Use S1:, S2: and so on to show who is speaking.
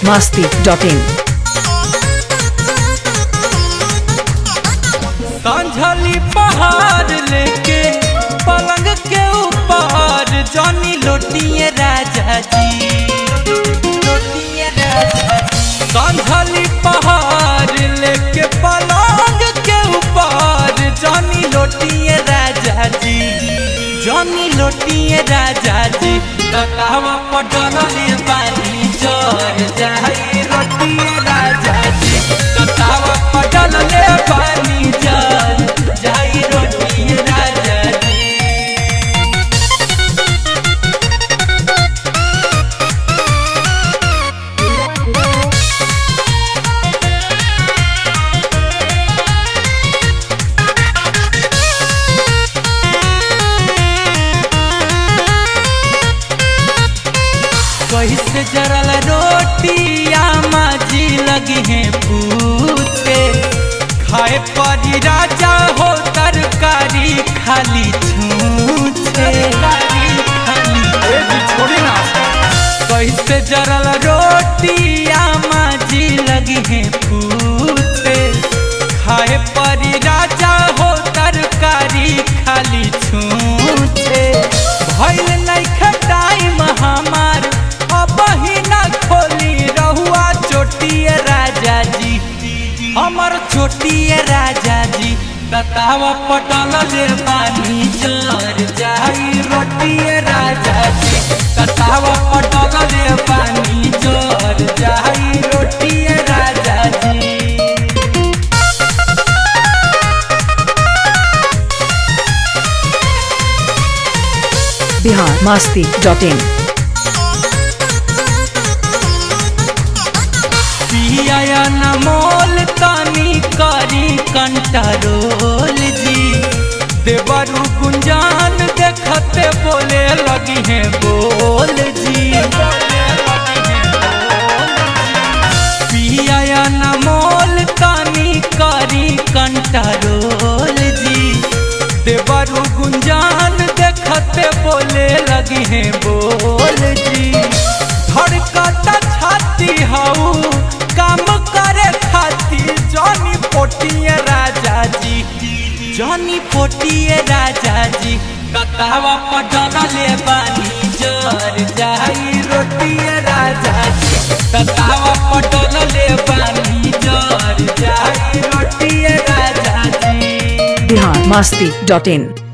S1: masti dot in.
S2: संझली पहाड़ लेके पलंग के ऊपर जानी लोटिए राजा जी लोटिए राजा जी संझली पहाड़ लेके पलंग के ऊपर जानी लोटिए राजा जी जानी लोटिए राजा जी तकावा पटल पानी चढ़ जाई रोटिए राजा जी तकावा पटल ले पानी चढ़ जाई रोटिए राजा जी कैसे जरल रोटिया माजी लगी है पूछे खाए परी राजा हो तरकारी खाली छूछे कैसे जरल रोटिया माजी लगी है पूछे खाए परी राजा हो तरकारी खाली छूछे भइल नइखे टाइम हमार अब ही ना खोली रहुआ चोटिए राजा जी हमर चोटिए राजा जी ततावा पटल ले पानी चढ़ जाई रोटिए राजा जी ततावा पटल ले पानी चढ़ जाई रोटिए राजा जी
S1: Bihar masti dot in.
S2: पिया न मोल तानी करी कंट्रोल जी देवरु गुंजान देखते बोले लगी है बोल जी पिया न मोल तानी करी कंट्रोल जी देवरु गुंजान देखते बोले लगी है बोल जी धड़कता छाती हऊ काम करे खाती जॉनी पोटिए राजा जी जॉनी पोटिए राजा जी कतावा पटले बानी जर जाई रोटिए राजा जी कतावा पटले बानी जर जाई रोटिए राजा जी
S1: Bihar masti dot in.